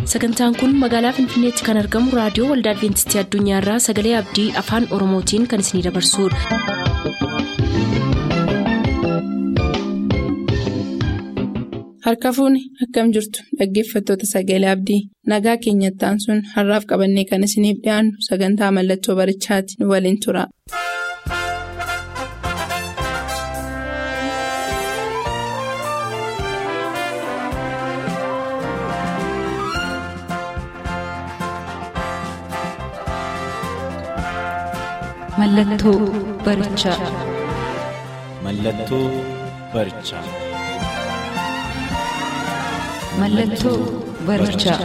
sagantaan kun magaalaa finfinneetti kan argamu raadiyoo waldaa adventistii addunyaarraa sagalee abdii afaan oromootiin kan isinidabarsudha. harka fuuni akkam jirtu dhaggeeffattoota sagalee abdii nagaa keenyattaan sun har'aaf qabannee kan isiniif dhiyaannu sagantaa mallattoo barichaati nu waliin tura. Mallattoo barichaa. Mallattoo barichaa. Mallattoo barichaa.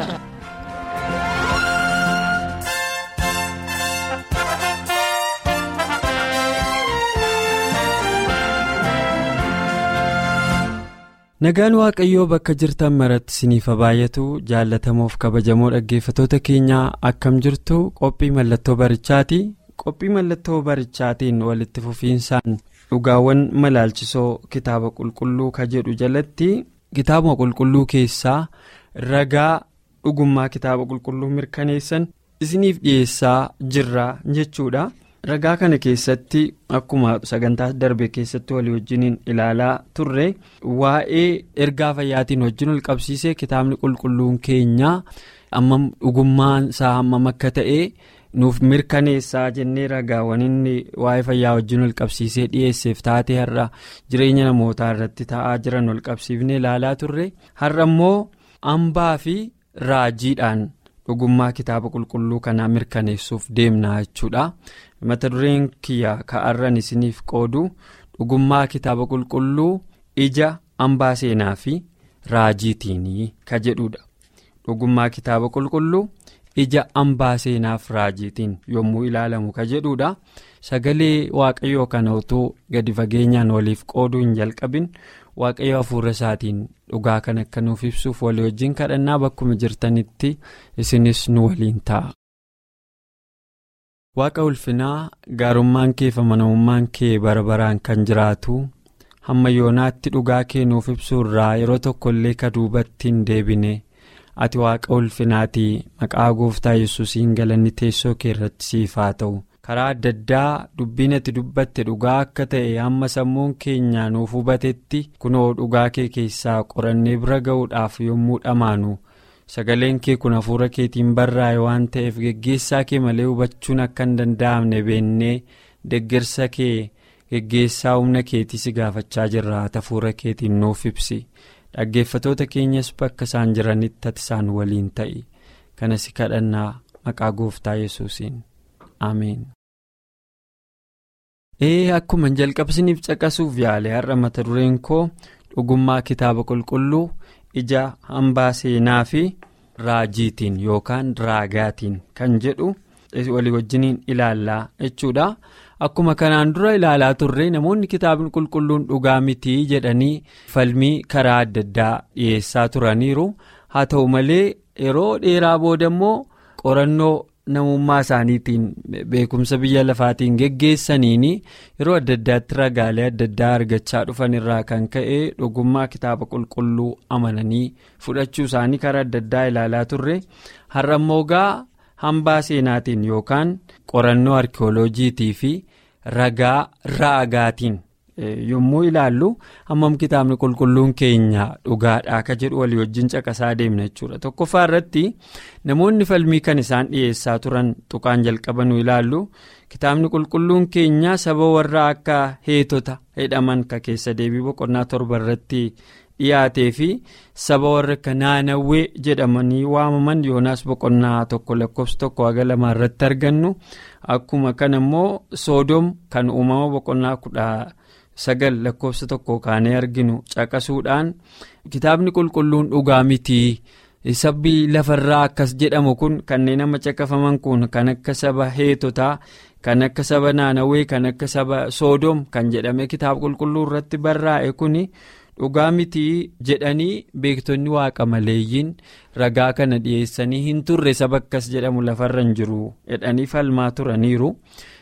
Nagaan Waaqayyoo bakka jirtan maratti isiniif baay'atu jaallatamoof kabajamoo dhaggeeffatoota keenyaa akkam jirtu qophii mallattoo barichaati. Qophii mallattoo barichaatiin walitti fufiinsaan dhugaawwan malaalchisoo kitaaba qulqulluu ka jedhu jalatti kitaaba qulqulluu keessaa ragaa dhugummaa kitaaba qulqulluu mirkaneessan isiniif dhiyeessaa jirra jechuudha. Ragaa kana keessatti akkuma sagantaa darbe keessatti walii wajjiniin ilaalaa turre waa'ee ergaa fayyaatiin wajjin ol qabsiisee kitaabni qulqulluun keenyaa ammam dhugummaan isaa hammam akka ta'e. nuuf mirkaneessaa jennee ragaawwan inni waa'ee fayyaa wajjin ol qabsiisee dhiyeesseef taatee har'a jireenya namootaa irratti ta'aa jiran ol qabsiifnee ilaalaa turre har'a immoo hambaa fi raajiidhaan dhugummaa kitaaba qulqulluu kanaa mirkaneessuuf deemna jechuudha mata dureen kiyya ka'arran isiniif qoodu dhugummaa kitaaba qulqulluu ija hambaa seenaa fi raajiitiinii ka jedhudha dhugummaa kitaaba qulqulluu. ija hambaa seenaaf raajiitiin yommuu ilaalamu ka jedhudha sagalee waaqayyoo kana utuu gadi fageenyaan waliif qooduu hin jalqabin waaqayyo hafuura isaatiin dhugaa kan akka nuuf ibsuuf walii wajjin kadhannaa bakkuma jirtanitti isinis nu waliin ta'a. waaqa ulfinaa gaarummaan kee fi amanamummaan kee bara baraan kan jiraatu hamma yoonaatti dhugaa kee nuuf ibsuu irraa yeroo tokko illee ka duubatti hin deebine. ati waaqa ulfinaatii maqaa gooftaa yesuusiin galanni teessoo kee irratti siif haa ta'u karaa adda addaa dubbiin ati dubbatte dhugaa akka ta'e hamma sammuun keenya nuuf hubatetti kunoo dhugaa kee keessaa qorannee bira ga'uudhaaf yommuu dhamaanu sagaleen kee kun hafuura keetiin barraa'e waan ta'eef geggeessaa kee malee hubachuun akka hin danda'amne beennee deggersa kee geggeessaa humna keetii si gaafachaa jirra hafuura keetiin nuuf ibsi. dhaggeeffatoota keenyas bakka isaan jiranitti ati isaan waliin ta'i kanas kadhannaa maqaa gooftaa yesuusiin ameen. ee akkuma jalqabsiniif caqasuuf yaale har'a mata dureen koo dhugummaa kitaaba qulqulluu ija hambaa seenaa fi raajiitiin yookaan raagaatiin kan jedhu walii wajjiniin ilaallaa jechuudha. akkuma kanaan dura ilaalaa turre namoonni kitaabni qulqulluun dhugaa mitii jedhanii falmii karaa adda addaa dhiyeessaa turaniiru haa ta'u malee yeroo dheeraa booda immoo qorannoo namummaa isaaniitiin beekumsa biyya lafaatiin geggeessaniin yeroo adda addaatti ragaalee adda addaa argachaa dhufan irraa kan ka'e dhugummaa kitaaba qulqulluu amananii fudhachuu isaanii karaa adda addaa ilaalaa turre har'a immoo gaa. hambaa seenaatiin yookaan qorannoo arkiyooloojiitii fi ragaa raagaatiin yommuu ilaallu hammam kitaabni qulqulluun keenya dhugaadhaa ka jedhu walii wajjin caqasaa deemna jechuudha tokkoffaa irratti namoonni falmii kan isaan dhiyeessaa turan tuqaan jalqabanuu ilaallu kitaabni qulqulluun keenya saba warra akka heetota jedhaman ka keessa deebii boqonnaa torba irratti. dhiyaatee fi saba warra akka naanawwee jedhamanii waamaman yoonaas boqonnaa tokko lakkoofsa tokko haga lamaa irratti argannu akkuma kana immoo soodom kan uumama boqonnaa kudha sagal lakkoofsa tokko kaanee arginu caqasuudhaan kitaabni qulqulluun dhugaa mitii sabbi lafarraa akkas jedhamu kun kanneen amma caqafaman kun kan akka saba heetotaa kan akka saba naanawwee kan akka saba soodom kan jedhame kitaaba qulqulluu irratti barraa'e kuni. dhugaa mitii jedhanii beektonni waaqa maleeyyiin ragaa kana dhiyeessanii hin turre saba akkas jedhamu lafarra hin jiru jedhanii falmaa turaniiru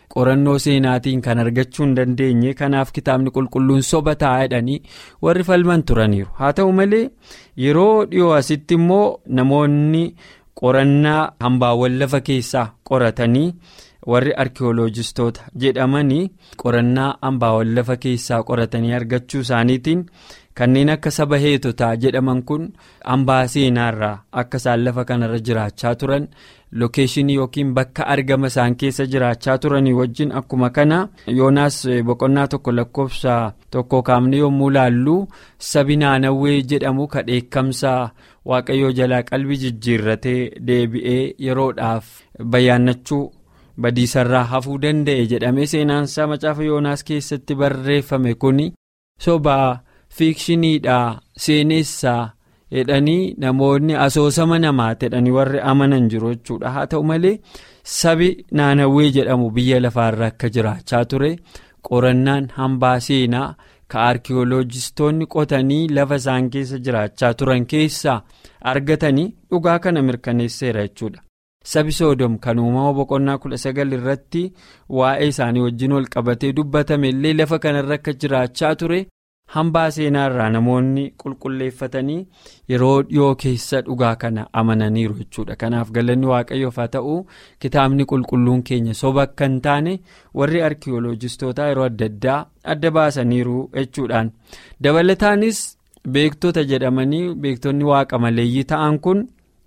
qorannoo seenaatiin kan argachuu hin dandeenye kanaaf kitaabni qulqulluun soba taa'edhanii warri falman turaniiru haa ta'u malee yeroo dhiyoo asitti immoo namoonni qorannaa hambaawwan lafa keessaa qoratanii warri arkiyooloojistoota jedhamanii qorannaa hambaawwan lafa keessaa qoratanii argachuu isaaniitiin. kanneen akka saba heetotaa jedhaman kun hambaa seenaarraa akka isaan lafa kanarra jiraachaa turan lookeeshinii yookiin bakka argama isaan keessa jiraachaa turanii wajjin akkuma kana yoonaas boqonnaa tokko lakkoofsa tokko kaafne yommuu laallu sabi naanawwee jedhamu kadheekkamsa waaqayyoo jalaa qalbii jijjiirratee deebi'ee yeroodhaaf bayyaannachuu badiisarraa hafuu danda'e jedhamee seenaansaa macaafa yoonaas keessatti barreeffame kun sobaa. fiikshiniidhaa seenessaa jedhanii namoonni asoosama namaa jedhanii warri amanan jiru jechuudha haa ta'u malee sabi naanawwee jedhamu biyya lafaarra akka jiraachaa ture qorannaan hambaa seenaa ka arkiyooloojistoonni qotanii lafa isaan keessa jiraachaa turan keessaa argatanii dhugaa kana mirkaneesseera jechuudha. sabi soodom kan uumama boqonnaa kudha sagal irratti waa'ee isaanii wajjin wal qabatee dubbatame illee lafa kanarra akka jiraachaa ture. hambaa seenaarraa namoonni qulqulleeffatanii yeroo dhiyoo keessa dhugaa kana amananiiru jechuudha kanaaf galanni waaqayyoof haa ta'u kitaabni qulqulluun keenya soba akka hin taane warri arkiyooloojistootaa yeroo adda addaa adda baasaniiru jechuudhaan dabalataanis beektota jedhamanii beektonni waaqa maleeyyii ta'an kun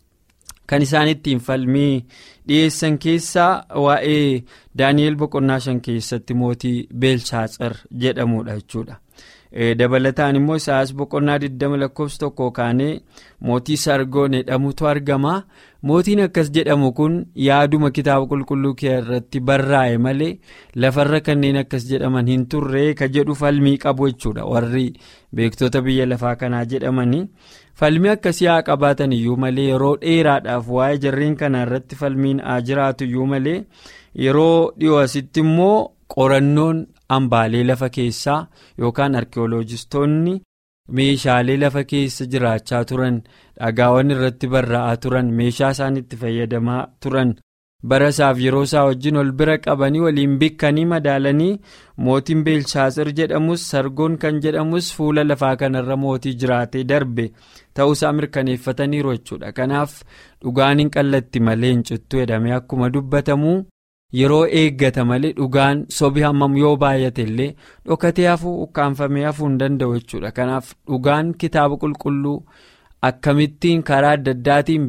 kan isaan ittiin falmii dhiyeessan keessaa waa'ee daani'el boqonnaa shan keessatti mootii beelshaatsar jedhamudha jechuudha. dabalataan immoo isaas boqonnaa 20 lakkoofsa tokko kaanee mootii sargoon jedhamutu argama mootiin akkas jedhamu kun yaaduma kitaaba qulqulluu kee irratti barraa'e malee lafarra kanneen akkas jedhaman hin turre ka jedhu falmii qabu jechuudha warri beektota biyya lafaa kanaa jedhamanii falmii akkasii haa qabaatan iyyuu malee yeroo dheeraadhaaf waa'ee jarreen kana irratti falmiin haa jiraatu iyyuu malee yeroo dhiyoo asitti immoo qorannoon. hambaalee lafa keessaa yookaan arkiyooloojistoonni meeshaalee lafa keessa jiraachaa turan dhagaawwan irratti barraa'aa turan meeshaa isaan itti fayyadamaa turan bara isaaf yeroo isaa wajjin ol bira qabanii waliin bikkanii madaalanii mootiin beelshaatsir jedhamus sargoon kan jedhamus fuula lafaa kanarra mootii jiraatee darbe ta'uusaa mirkaneeffataniiru jechuudha kanaaf dhugaan hin qallatti malee hin cittu jedhamee akkuma dubbatamu. yeroo eeggata malee dhugaan sobi hammam yoo baay'ate illee dhokatee hafuu ukkaanfamee hafuu hin danda'u jechuudha kanaaf dhugaan kitaaba qulqulluu akkamittiin karaa adda addaatiin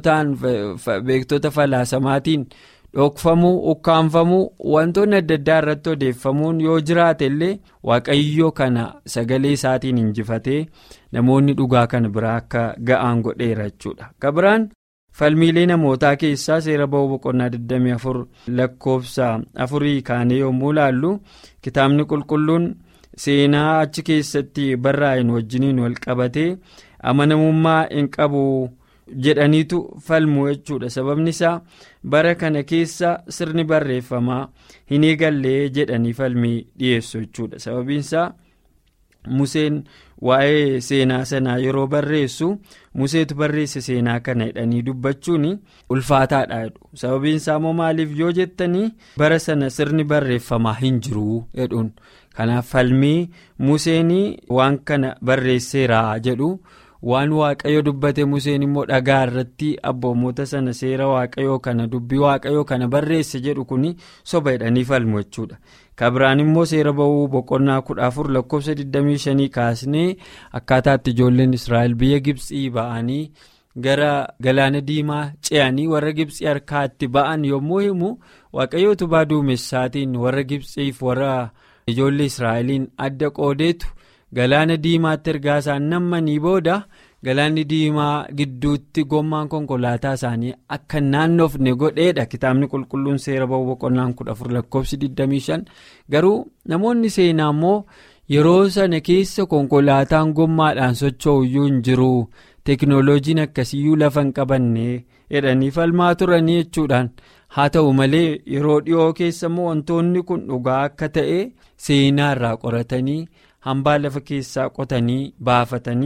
beektota falaasamaatiin dhokfamuu ukkaanfamuu wantoonni adda addaa irratti odeeffamuun yoo jiraate illee waaqayyoo kana sagalee isaatiin injifatee namoonni dhugaa kana biraa akka ga'aan godheera jechuudha kabiraan. falmiilee namootaa keessaa seera ba'uu boqonnaa 24 lakkoofsa afurii kaanee yommuu laallu kitaabni qulqulluun seenaa achi keessatti barraa'een wajjiniin wal qabatee amanamummaa hin qabu jedhaniitu falmu jechuudha sababni isaa bara kana keessa sirni barreeffamaa hin eegallee jedhanii falmii dhiyeessu jechuudha sababiin isaa. Museen waa'ee seenaa sanaa yeroo barreessu museetu barreesse seenaa kana jedhanii dubbachuun ulfaataadha jedhu sababiin isaa immoo maaliif yoo jettanii bara sana sirni barreeffamaa hin jiru jedhuun kanaaf falmii museen waan kana barreesseera jedhu waan waaqayyo dubbate museen immoo dhagaa irratti abboommota sana seera waaqayyoo kana dubbii waaqayyoo kana barreesse jedhu kun soba jedhanii falmu jechuudha. kabiraan immoo seera ba'uu boqonnaa kudha afur lakkoofsa 25 kaasnee akkaataatti ijoolleen israa'el biyya gibsii ba'anii gara galaana diimaa ce'anii warra gibsii harkaatti ba'an yommuu himu waaqayyoo utubaa duumessaatiin warra gibsiif warra ijoollee israa'eliin adda qoodeetu galaana diimaatti ergaa isaan nammanii booda galaanni diimaa gidduutti gommaan konkolaataa isaanii akka naannofne godheedha kitaabni qulqulluun seera ba'uu boqonnaan kudha afur lakkoofsi 25 garuu namoonni seenaa immoo yeroo sana keessa konkolaataan gommaadhaan socho'u iyyuu hin jiru teeknooloojiin akkasiyyuu lafa hin qabanne jedhanii falmaa turanii jechuudhaan haa ta'u malee yeroo dhiyoo keessa immoo wantoonni kun dhugaa akka ta'e seenaa irraa qoratanii hambaa lafa keessaa qotanii baafatanii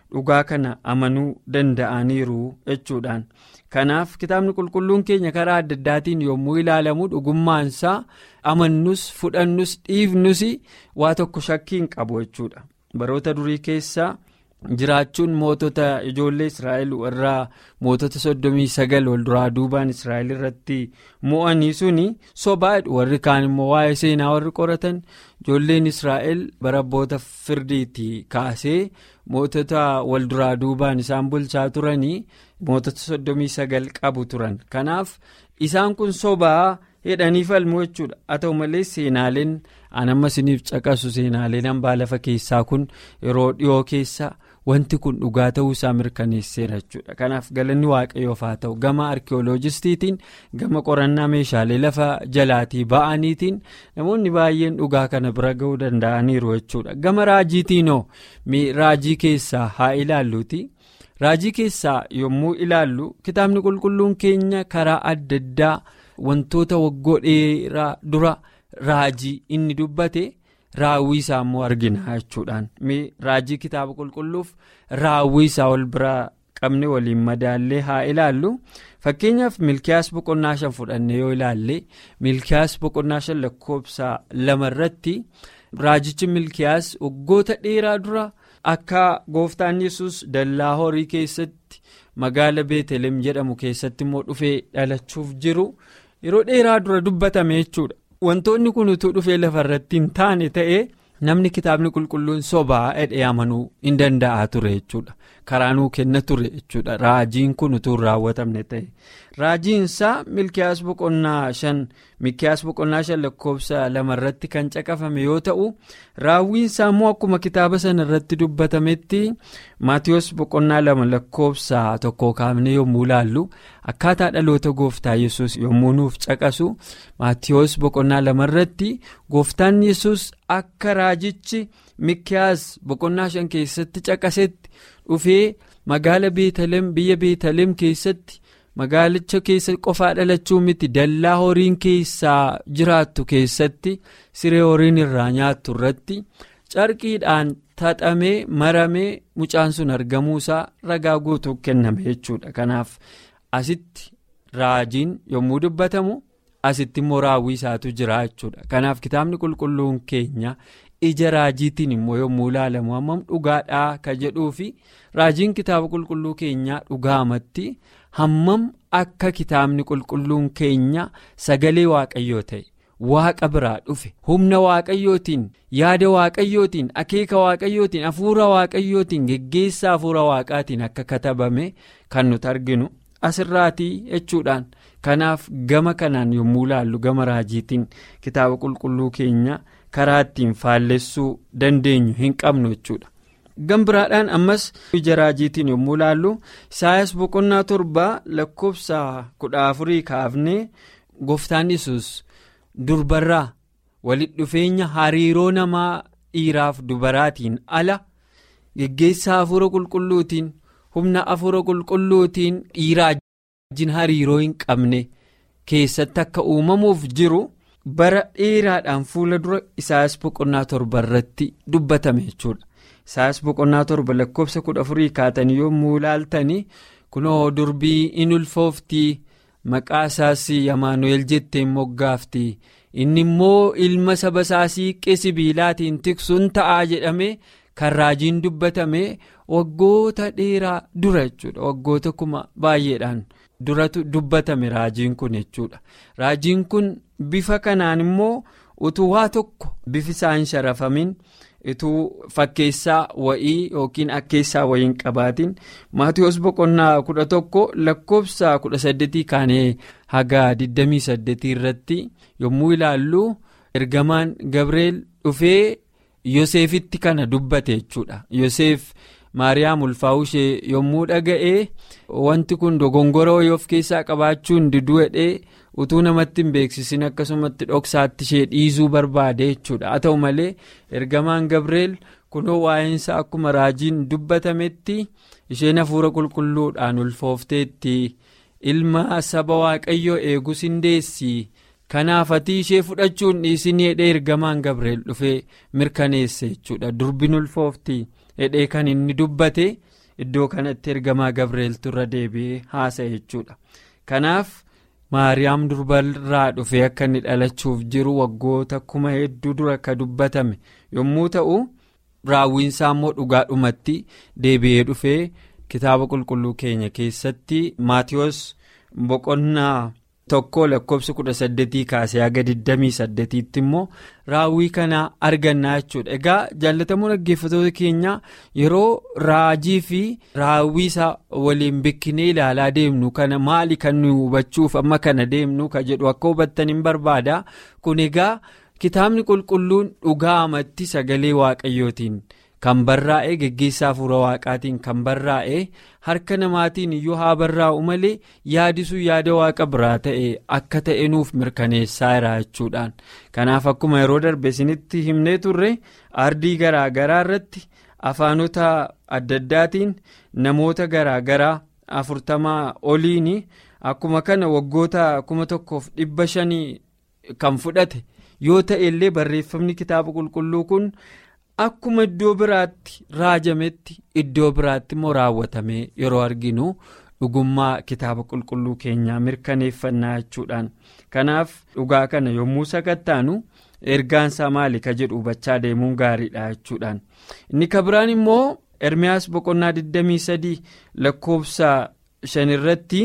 dhugaa kana amanuu danda'aniiru jechuudhaan kanaaf kitaabni qulqulluun keenya karaa adda addaatiin yommuu ilaalamu dhugummaansaa amannus fudhannus dhiifnus waa tokko shakkiin qabu jechuudha baroota durii keessaa. jiraachuun mootota ijoollee israa'el warraa mootota soddomii sagal wal duraa duubaan israa'el irratti mo'anii suni sobaadha warri kaan immoo waa'ee seenaa warri qoratan ijoolleen israa'el bara abboota firdiitti kaasee mootota wal duraa duubaan isaan bulchaa turanii mootota soddomii sagal qabu turan kanaaf isaan kun sobaa jedhanii falmu jechuudha haa ta'u malee seenaaleen an amma isiniif caqasu seenaaleen hambaa lafa keessaa kun yeroo dhiyoo keessa. wanti kun dhugaa ta'uu isaa mirkaneesseera jechuudha kanaaf galanni waaqayyoof haa ta'u gama arkiyooloojistiitiin gama qorannaa meeshaalee lafa jalaatii ba'aniitiin namoonni baay'een dhugaa kana bira ga'uu danda'aniiru jechuudha gama raajiitiinoo raajii keessaa haa ilaalluuti raajii keessaa yommuu ilaallu kitaabni qulqulluun keenya karaa adda addaa wantoota waggoo dheeraa dura raajii inni dubbate. raawwii isaa immoo argina jechuudhaan raajii kitaaba qulqulluuf raawwii isaa wal biraa qabne waliin madaallee haa ilaallu fakkeenyaaf milkiyaas boqonnaa shan fudhannee yoo ilaalle milkiyaas boqonnaa shan lakkoofsa lama irratti raajichi milkiyaas waggoota dheeraa dura akka gooftaan yesus dallaa horii keessatti magaala beetelem jedhamu keessatti immoo dhufee dhalachuuf jiru yeroo dheeraa dura dubbatame jechuudha. wantoonni kun utuu dhufee lafa irratti hin taane ta'ee namni kitaabni qulqulluun sobaa jedhee amanuu hin danda'a ture jechuudha karaa nuu kenna ture jechuudha raajiin kun utuu hin raawwatamne ta'e raajiinsaa milkiyaas boqonnaa shan milkiyaas boqonnaa shan lakkoofsa lama irratti kan caqafame yoo ta'u raawwiinsaa immoo akkuma kitaaba sana irratti dubbatametti maatiyoos boqonnaa lama lakkoofsa tokko kaafne yommuu ilaallu akkaataa dhaloota gooftaa yesus yommuu nuuf caqasu maatiyoos boqonnaa lama irratti gooftaan yesus akka raajichi milkiyaas boqonnaa shan keessatti caqasetti dhufee magaala beetalem biyya beetalem keessatti. magaalicha keessa qofaa dhalachuu miti dallaa horiin keessaa jiraattu keessatti siree horiin irraa nyaattu irratti carqiidhaan taxamee maramee mucaan sun argamuusaa ragaa guutuu kenname jechuudha kanaaf asitti raajiin yommuu dubbatamu asitti immoo raawwii isaatu jira jechuudha kanaaf kitaabni qulqulluun keenya ija raajiitiin immoo yommuu ilaalamu hammam dhugaadhaa ka jedhuu fi raajiin kitaaba qulqulluu keenyaa dhugaamatti. hammam akka kitaabni qulqulluun keenya sagalee waaqayyoo ta'e waaqa biraa dhufe humna waaqayyootiin yaada waaqayyootiin akeeka waaqayyootiin hafuura waaqayyootiin geggeessaa hafuura waaqaatiin akka katabame kan nuti arginu asirraatii jechuudhaan kanaaf gama kanaan yommuu ilaallu gama raajiitiin kitaaba qulqulluu keenya karaa ittiin faallessuu dandeenyu hin qabnu jechuudha. gambiraadhaan ammas ija raajiitiin yommuu ilaallu isaayas boqonnaa torbaa lakkoofsa kudha afurii kaafnee gooftaan yesus durbarraa walitti dhufeenya hariiroo namaa dhiiraaf dubaraatiin ala geggeessaa hafuura qulqulluutiin humna hafuura qulqulluutiin dhiiraa wajjin hariiroo hin qabne keessatti akka uumamuuf jiru bara dheeraadhaan fuula dura isaayas boqonnaa torba irratti dubbatame jechuudha. isaayas boqonnaa torba lakkoofsa kudha afurii kaatanii yommuu ilaaltanii kunoo durbii in ulfooftii maqaa isaas yamaanu'eel jetteen moggaafti inni immoo ilma saba isaa siiqqee sibiilaatiin tiksuun ta'aa jedhame kan raajiin dubbatame waggoota dheeraa dura jechuudha waggoota kuma baay'eedhaan duratu dubbatame raajiin kun jechuudha raajiin kun bifa kanaan immoo utuu waa tokko bifi isaa hin sharafamin. ituu fakkeessaa wa'ii yookiin akkeessaa wa'ii hin qabaatin maatiyoos boqonnaa kudha tokko lakkoofsa kudha saddeetii kaanee haga 28 irratti yommuu ilaallu ergamaan gabreel dhufee yoseefitti kana dubbate jechuudha yoseef maariyaam ulfaa'uu ishee yommuu dhaga'ee wanti kun dogongora wayii of keessaa qabaachuun diduu hedhee utuu namatti hin beeksisin akkasumatti dhoksaatti ishee dhiisuu barbaade jechuudha haa ta'u malee ergamaan gabreel kunoo waa'eensa akkuma raajiin dubbatametti isheen hafuura qulqulluudhaan ulfoofteetti ilma saba waaqayyoo eegus hin deessi kanaaf ati ishee fudhachuun dhiisin hedhee ergamaan gabreel dhufee mirkaneesse jechuudha durbin ulfoofti hedhee kan inni dubbate iddoo kanatti ergamaa gabreeltu irra deebi'ee haasa'e jechuudha kanaaf maariyaam durbarraa dhufee akka inni dhalachuuf jiru waggoota kuma hedduu dura akka dubbatame yommuu ta'u raawwiinsaa immoo dhugaadhumatti deebi'ee dhufee kitaaba qulqulluu keenya keessatti maatiyoos boqonnaa. tokko lakkoofsa kudha saddeetii kaasee haga 28tti immoo raawwii kana argannaa jechuudha egaa jaallatamuun dhaggeeffatoota keenya yeroo raajii fi raawwii isaa waliin bikkinee ilaalaa deemnu kana maali kan nu hubachuuf amma kana deemnu ka jedhu akka hubattan hin barbaada kun egaa kitaabni qulqulluun dhugaa amatti sagalee waaqayyootiin. kan barraa'e geggeessaa hafuura waaqaatiin kan barraa'e harka namaatiin iyyuu haa barraa'u malee yaadisuu yaada waaqa biraa ta'e akka ta'e nuuf mirkaneessaa jira jechuudhaan kanaaf akkuma yeroo darbe isinitti himnee turre ardii garaa garaa irratti afaanota adda addaatiin namoota garaa garaa afurtamaa oliin akkuma kana waggoota kuma tokkoof dhibba shanii kan fudhate yoo ta'e illee barreeffamni kitaaba qulqulluu kun. Akkuma iddoo biraatti raajametti iddoo biraatti immoo raawwatamee yeroo arginu dhugummaa kitaaba qulqulluu keenyaa mirkaneeffannaa jechuudhaan kanaaf dhugaa kana yommuu sakattaanu ergaansaa maali ka jedhu hubachaa deemuun gaariidha jechuudhaan inni ka biraan immoo ermiyaas boqonnaa 23 lakkoofsa 5 irratti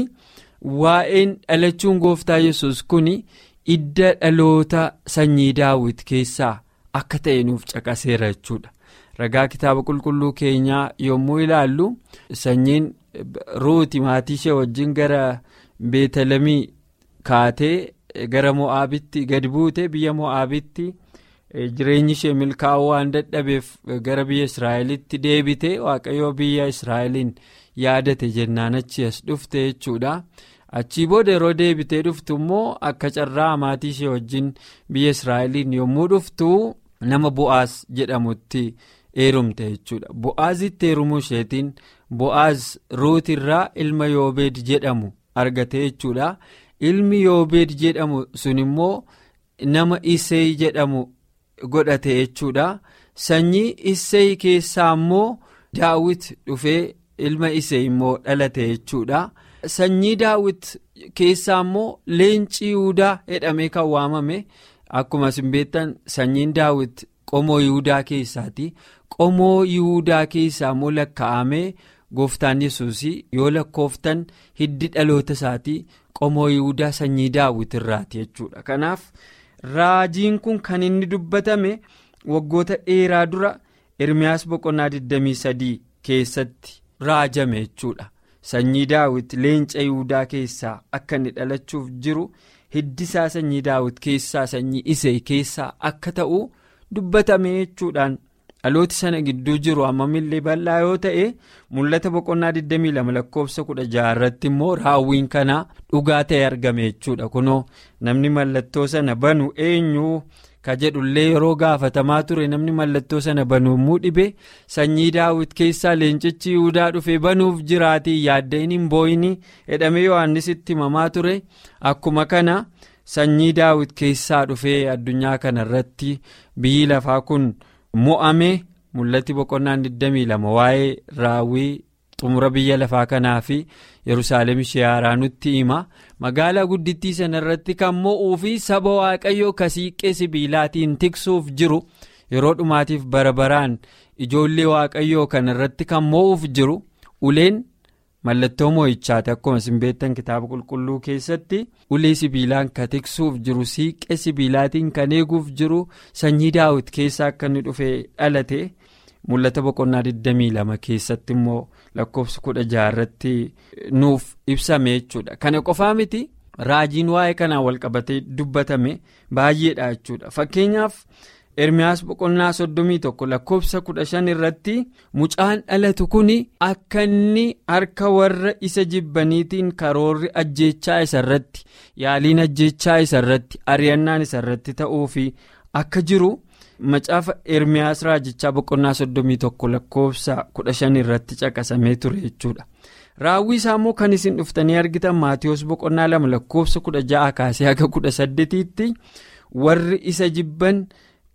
waa'een dhalachuun gooftaa yesus kun idda dhaloota sanyii daawit keessaa. akka ta'e nuuf caqaseera jechuudha ragaa kitaaba qulqulluu keenyaa yommuu ilaallu sanyiin ruuti maatii ishee wajjin gara beetalamii kaatee gara mo'aabitti gadi buute biyya mo'aabitti jireenyi ishee milkaa'uu waan dadhabeef gara biyya israa'elitti deebite waaqayyoo biyya israa'eliin yaadate jennaan achi as dhufte jechuudha. achii booda yeroo deebitee dhuftu immoo akka carraa maatii ishee wajjin biyya israa'eliin yommuu dhuftu nama bo'aaz jedhamutti heerumte jechuudha bo'aazitti heerumuu isheetiin bo'aaz ruutirraa ilma yoobeed jedhamu argate jechuudha ilmi yoobeed jedhamu sun immoo nama isee jedhamu godhate jechuudha sanyii isee keessaa immoo daawit dhufee ilma isee immoo dhalate jechuudha. sanyii daawit keessaa immoo leenci yihudaa jedhamee kan waamame akkuma isin beektan sanyiin daawit qomoo yihudaa keessaati qomoo yihudaa keessaa immoo lakkaa'amee gooftaan yesuus yoo lakkooftan hiddi dhaloota isaatii qomoo yihudaa sanyii daawit irraati jechuudha kanaaf raajiin kun kan inni dubbatame waggoota dheeraa dura ermiyaas boqonnaa 23 keessatti raajame jechuudha. sanyii daawit leenca yihudaa keessaa akka inni dhalachuuf jiru hiddisaa sanyii daawit keessaa sanyii isee keessaa akka ta'u dubbatame jechuudhaan dhalooti sana gidduu jiru hammamillee bal'aa yoo ta'e mul'ata boqonnaa 22 lakkoofsa 16 irratti immoo raawwiin kanaa dhugaa ta'e argame jechuudha kunoo namni mallattoo sana banu eenyu. ka jedhullee yeroo gaafatamaa ture namni mallattoo sana banuumuu dhibe sanyii daawit keessaa leencichi yihudaa dhufe banuuf jiraatii yaaddeen hin boo'ini jedhamee yohannisitti himamaa ture akkuma kana sanyii daawit keessaa dhufee addunyaa kana irratti biyyi lafaa kun mo'ame mul'atti boqonnaan 22 waa'ee raawwii xumura biyya lafaa kanaa fi yerusaalem ishee haaraa nutti hima magaalaa guddittii sana irratti kan mo'uu fi saba waaqayyoo kasiiqqee sibiilaatiin tiksuuf jiru yeroo dhumaatiif bara baraan ijoollee waaqayyoo kana irratti kan mo'uuf jiru uleen mallattoo mo'ichaati akkuma isin beektan kitaaba qulqulluu keessatti ulee sibiilaan kan tiksuuf jiru siiqqee sibiilaatiin kan eeguuf jiru sanyii daawit keessaa akka inni dhufee dhalate. mul'ata boqonnaa 22 keessatti immoo lakkoofsa 16 irratti nuuf ibsame jechuudha kana qofaa miti raajiin waa'ee kanaan walqabatee dubbatame baay'eedha jechuudha fakkeenyaaf ermiyaas boqonnaa 31 lakkoofsa 15 irratti mucaan dhalatu kun akka inni harka warra isa jibbaniitiin karoorri ajjeechaa isa irratti yaaliin ajjeechaa isa irratti ari'annaan isa irratti ta'uufi akka jiru. macaafa ermiyaas raajichaa boqonnaa 31 lakkoofsa 15 irratti caqasamee ture jechuudha raawwii isaa immoo kan isin dhuftanii argitan maatiyoos boqonnaa 2 lakkoofsa 16 kaasee haga 18tti warri isa jibban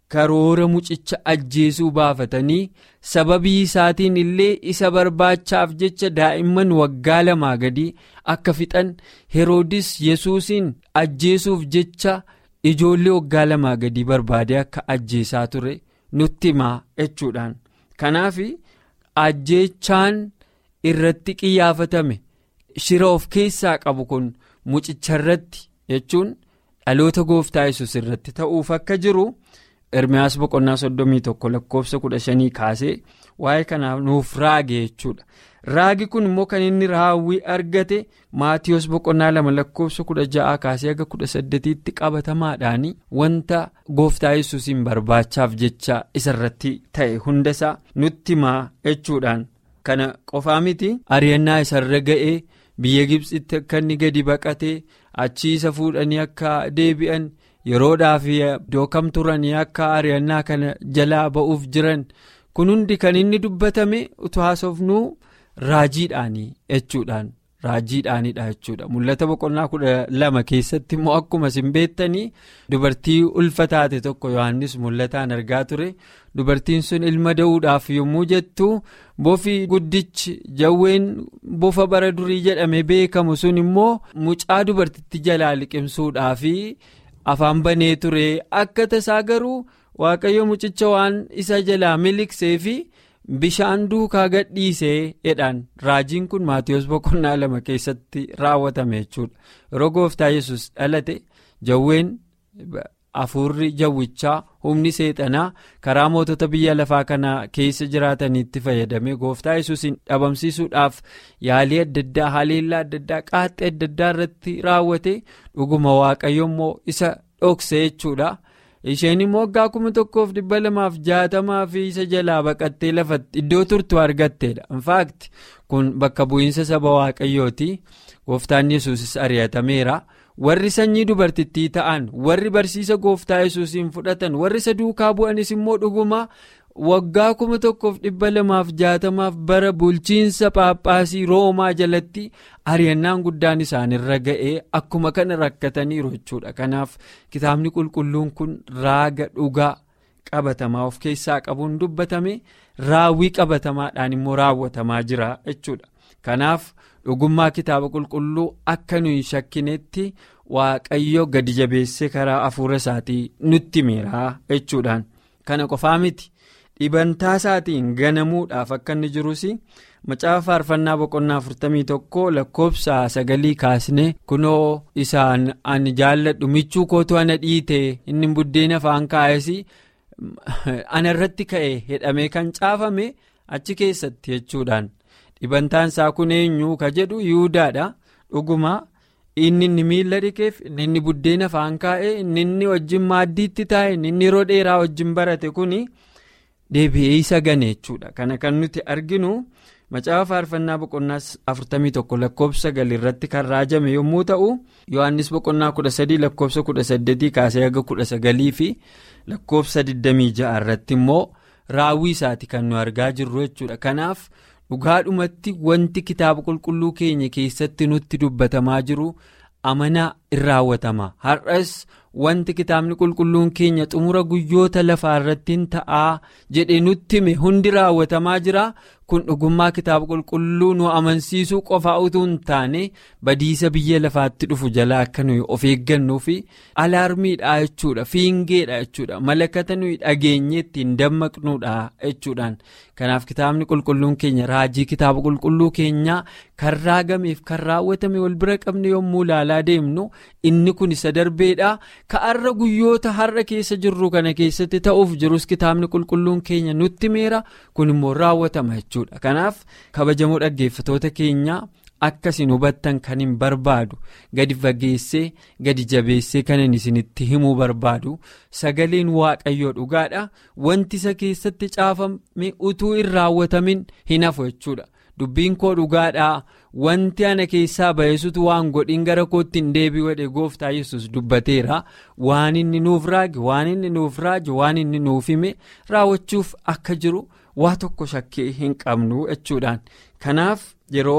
karoora mucicha ajjeesuu baafatanii sababii isaatiin illee isa barbaachaaf jecha daa'imman waggaa lamaa gadii akka fixan heroodis yesuusin ajjeesuuf jecha ijoollee waggaa lamaa gadii barbaadee akka ajjeesaa ture nutti himaa jechuudhaan kanaaf ajjeechaan irratti qiyyaafatame shira of keessaa qabu kun mucicharratti jechuun dhaloota gooftaa yesus irratti ta'uuf akka jiru. Ermiyaas boqonnaa soddomii tokko lakkoofsa kudha shanii kaasee waa'ee kanaaf nuuf raage jechuudha. Raagi kun immoo kan inni raawwii argate Maatiyoos boqonnaa lama lakkoofsa kudha ja'aa kaasee aga kudha saddeetiitti qabatamaadhaan wanta gooftaa yesuusiin barbaachaaf jecha isarratti ta'e hundasaa nutti himaa jechuudhaan. Kana qofaa miti ari'annaa isarra ga'ee biyya Gibxitti akka inni gadi baqatee achii isa fuudhanii akka deebi'an. yeroodhaaf iddoo kam turanii akka ari'annaa kana jalaa ba'uuf jiran kun hundi kan inni dubbatame utuu haasofnuu raajiidhaanii jechuudhaan raajiidhaanidha jechuudha mul'ata boqonnaa kudha lama keessatti immoo akkuma isin beektanii dubartii ulfa taate tokko yohannis mul'ataan argaa ture dubartiin sun ilma da'uudhaaf yommuu jettu bofi guddichi jawween bofa bara durii jedhame beekamu sun immoo mucaa dubartitti jalaa liqimsuudhaaf. afaan banee ture akka tasaa garuu waaqayyo mucicha waan isa jalaa miliqsee fi bishaan duukaa gadhiisee jedhaan raajiin kun maatiyoos boqonnaa lama keessatti raawwatame jechuudha yeroo gooftaa yesus dhalate jawween hafuurri jawwichaa humni seexanaa karaa mootota biyya lafaa kana keessa jiraataniitti fayyadame gooftaa yesuusin dhabamsiisuudhaaf yaalii adda addaa haleellaa adda addaa qaaxxee adda addaa irratti raawwate dhuguma waaqayyo immoo isa dhokse jechuudha isheen immoo waggaa kuma tokkoof dhibba lamaaf jaatamaa fi isa jalaa baqattee lafatti iddoo turtu argatteedha infaakti kun bakka bu'iinsa saba waaqayyooti gooftaan yesuusis ari'atameera. warri sanyii dubartittii ta'an warri barsiisa gooftaa yesuusiin fudhatan warri isa duukaa bu'anis immoo dhuguma waggaa kuma tokkoof dhibba lamaaf jaatamaaf bara bulchiinsa paaphaasii roomaa jalatti ari'annaan guddaan isaanirra ga'ee akkuma kana rakkataniiru jechuudha kanaaf kitaabni qulqulluun kun raaga dhugaa qabatamaa of keessaa qabuun dubbatame raawwii qabatamaadhaan immoo raawwatamaa jira jechuudha kanaaf. dhugummaa kitaaba qulqulluu akka nuyi shakkinetti waaqayyo gadi jabeessee karaa hafuura isaatii nutti miiraa jechuudhaan kana qofaa miti dhibantaa isaatiin ganamuudhaaf akka inni jirus macaafa faarfannaa boqonnaa 41 lakkoofsa sagalii kaasne kunoo isaan ani jaalladhu michuu kootu ana dhiite inni buddeena afaan kaa'es ana irratti ka'e jedhamee kan caafame achi keessatti jechuudhaan. dhibantaan isaa kun eenyu ka jedhu yihudaadha dhuguma inni inni miila dhiqeef inni inni buddeena afaan kaa'e inni inni wajjin maaddiitti taa'e inni inni yeroo dheeraa wajjin barate kun deebi'ee isa gane jechuudha kana kan nuti arginu macaafa faarfannaa boqonnaa 41 lakkoofsa irratti kan raajame yommuu ta'u yohannis boqonnaa 13 lakkoofsa 18 kaasee haga 19 fi lakkoofsa 26 irratti immoo raawwii isaati kan nu argaa jirru jechuudha kanaaf. dhugaadhumatti wanti kitaaba qulqulluu keenya keessatti nutti dubbatamaa jiru amanaa in raawwatama har'as wanti kitaabni qulqulluun keenya xumura guyyoota lafaa irratti ta'aa jedhe nutti hime hundi raawwatamaa jira kun dhugummaa kitaaba qulqulluu nu amansiisuu qofaa utuu hin taane badiisa biyya lafaatti dhufu jalaa akka nuyi of eeggannuu fi alaarmiidha jechuudha fiingeedha jechuudha malakata nuyi dhageenye ittiin dammaqnuudha jechuudhaan kanaaf kitaabni qulqulluun keenya raajii kitaaba qulqulluu keenyaa kan raagameef kan raawwatame wal bira qabne yommuu ilaalaa deemnu inni kun isa darbeedha ka'arra guyyoota har'a keessa jirru kana keessatti ta'uuf jirus kitaabni qulqulluun keenya nutti meera kun immoo raawwatama jechuudha kanaaf kabajamoo dhaggeeffatoota keenyaa akkasiin hubattan kan hin barbaadu gadi fageessee gadi jabeessee kanan isinitti himuu barbaadu sagaleen waaqayyoo dhugaadha wanti isa keessatti caafame utuu hin raawwatamin hin hafu jechuudha. dubbiin koo dhugaadhaa wanti ana keessaa ba'eesutu waan godhin gara kootti hin deebi'u jedhe gooftaa yesus dubbateera waan inni nuuf raage waan inni nuuf raaje waan inni nuuf hime raawwachuuf akka jiru waa tokko shakkii hin qabnu jechuudhaan kanaaf yeroo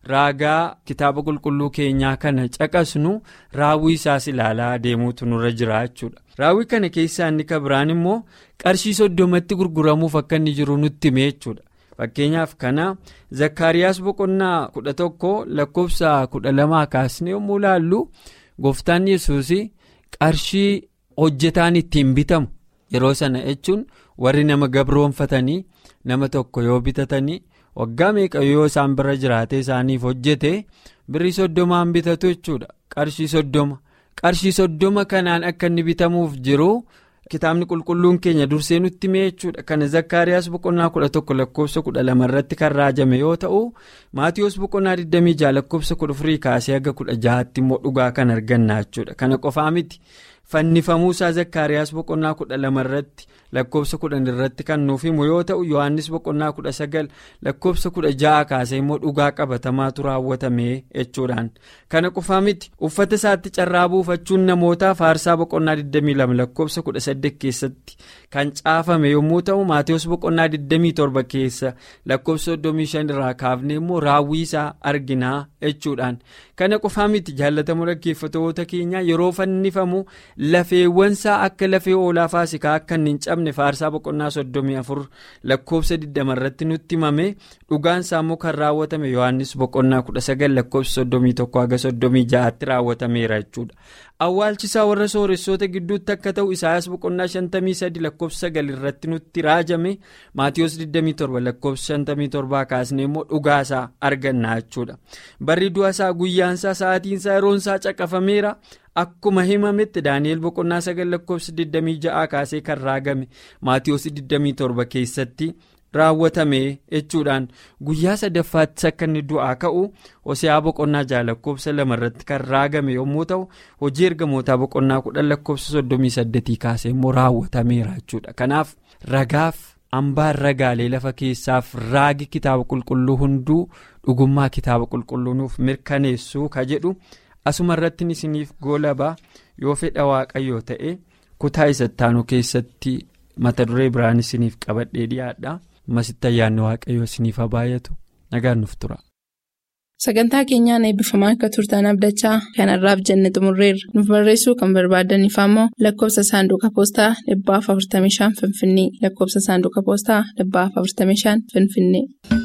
raagaa kitaaba qulqulluu keenyaa kana caqasnu raawwii isaas ilaalaa deemuutu nurra jira jechuudha. raawwii kana keessaa inni kan biraan immoo qarshii soddomatti gurguramuuf akka inni jiru nutti hime jechuudha. fakkeenyaaf kana zakkaariyaas boqonnaa kudha tokko lakkoofsa kudha lamaa kaasne yommuu ilaallu gooftaan yesuus qarshii hojjetaan ittiin bitamu yeroo sana jechuun warri nama gabroonfatanii nama tokko yoo bitatanii waggaa meeqa yoo isaan bira jiraate isaaniif hojjete birrii soddomaan bitatu jechuudha qarshii soddoma qarshii soddoma kanaan akka inni bitamuuf jiru. kitaabni qulqulluun keenya dursee nutti hime jechuudha kana zakkaariyaas boqonnaa kudha tokko lakkoofsa kudha lama irratti kan raajame yoo ta'u maatiyoos boqonnaa 26 lakkoofsa kudha afurii kaasee haga kudha jahatti immoo dhugaa kan arganna jechuudha kana qofaa miti fannifamuusaa zakkaariyaas boqonnaa kudha lama irratti lakkoofsa kudhan irratti kan nuuf himu yoo ta'u yohannis boqonnaa kudha sagal lakkoofsa kudha ja'a kaasee immoo dhugaa qabatamaatu raawwatame jechuudhaan kana qofaa miti uffata isaatti carraa buufachuun namootaaf aarsaa boqonnaa 22 lakkoofsa kudha saddeet keessatti kan caafame yommuu ta'u maatiyoos boqonnaa 27 keessa lakkoofsa 35 irraa kaafne immoo raawwii isaa arginaa jechuudhaan kana qofaa miti jaallatamoo dhaggeeffatoota keenyaa yeroo fannifamu lafeewwansaa akka lafee oolaa faasikaa akka hin cabne faarsaa boqonnaa 34 lakkoofsa 20 irratti nutti himame dhugaansaa immoo kan raawwatame yohannis boqonnaa 19 lakkoofsa 31 haga 36tti raawwatameera jechuudha. awwaalchisaa warra sooressoota gidduutti akka ta'u isaayaas boqonnaa 53 lakkoofsa 9 irratti nutti raajame maatiyoos 27 lakkoofsa 57 kaasne immoo dhugaasaa arganna jechuudha barri du'asaa guyyaansaa sa'aatiinsaa yeroonsaa caqafameera akkuma himametti daani'el boqonnaa 9 lakkoofsa 26 kaasee kan raagame maatiyoos 27 keessatti. raawwatame jechuudhaan guyyaa sadaffaatti akka inni du'aa ka'u hoseaa boqonnaa ja'a lakkoofsa lama irratti kan raagame yommuu ta'u hojii ergamootaa boqonnaa kudhan lakkoofsa soddomii saddeetii kaasee immoo raawwatameera jechuudha kanaaf ragaaf hambaan ragaalee lafa keessaaf raagi kitaaba qulqulluu hunduu dhugummaa kitaaba qulqulluu nuuf mirkaneessuu ka jedhu asuma irratti isiniif goolabaa yoo fedha waaqayyoo ta'e kutaa isattaanuu keessatti mata duree biraan isiniif qabadhee dhiyaadha. masitti ayyaanni waaqayyoo isiniif haa baay'atu nagaan nuuf tura. sagantaa keenyaan eebbifamaa akka turtan abdachaa kanarraaf jenne xumurreerra nuuf barreessuu kan barbaadaniif ammoo lakkoofsa saanduqa poostaa 45 finfinnee lakkoofsa saanduqa poostaa 45 finfinnee.